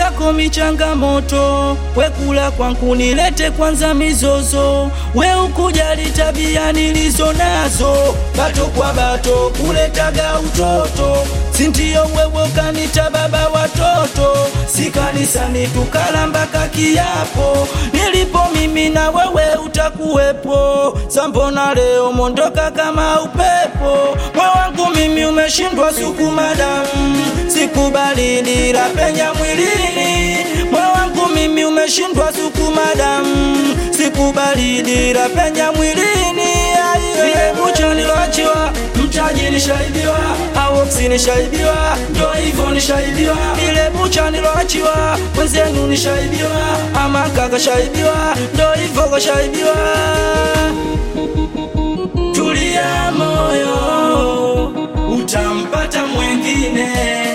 yako michangamoto, we kula kwangu nilete kwanza mizozo, we ukujali tabia nilizo nazo, bato kwa bato kuletaga utoto, sintiyo wewe ukanita baba watoto, si kanisani tukala mpaka kiapo, nilipo mimi na wewe utakuwepo, sambona leo mondoka kama upepo, moyo wangu mimi umeshindwa sukuma damu, sikubali dira penya mwilini, moyo wangu mimi umeshindwa sukuma damu, sikubali dira penya mwilini, vile bucho niloachiwa mtaji nishaibiwa, awoksi nishaibiwa, ndo hivyo nishaibiwa, ile bucha niloachiwa wenzenu nishaibiwa, ama kaka shaibiwa, ndo hivyo kashaibiwa. Tulia moyo, utampata mwengine.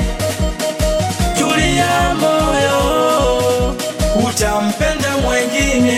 Tulia moyo, utampenda mwengine.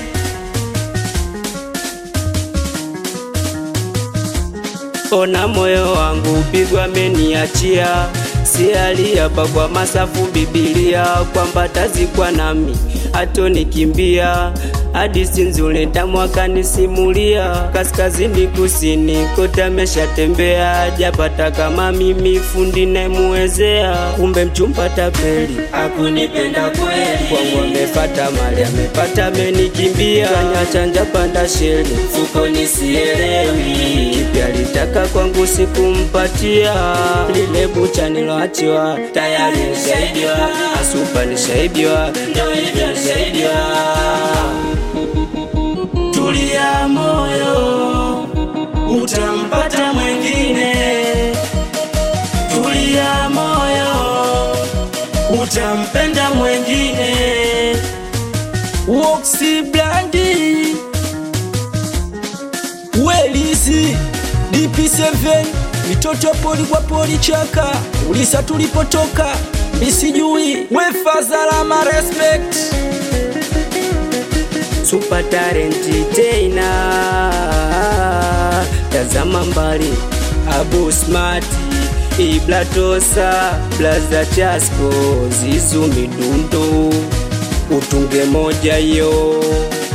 Ona moyo wangu pigwa ameniachia, si aliapa kwa masafu Bibilia kwamba tazikwa nami hatonikimbia hadithi nzuri tamwaka nisimulia kaskazini kusini kote ameshatembea japata kama mimi fundi nemuwezea kumbe mchumba tapeli Hakunipenda kweli, kwangu amefata mali amepata amenikimbia chanja chanja panda sheli mfukoni sielewi. kipi alitaka kwangu sikumpatia lile bucha niloachiwa tayari nishaibiwa asupa nishaibiwa Ndo hivyo nishaibiwa. Tulia moyo, utampata mwengine. Tulia moyo, utampenda mwengine. Woksi Blandi, Welisi, DP7, mitoto poli kwa poli chaka, ulisa tulipotoka, misijui, wefazalama respect. super talenti tena tazama mbali abu smart iblatosa blaza chasko zizu midundo utunge moja yo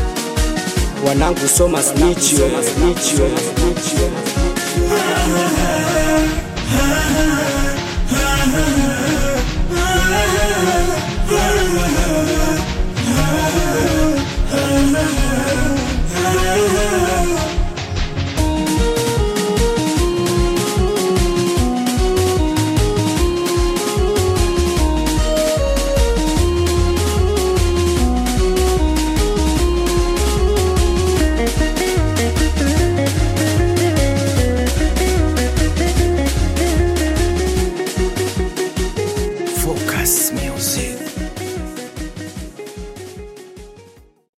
wanangu soma snichio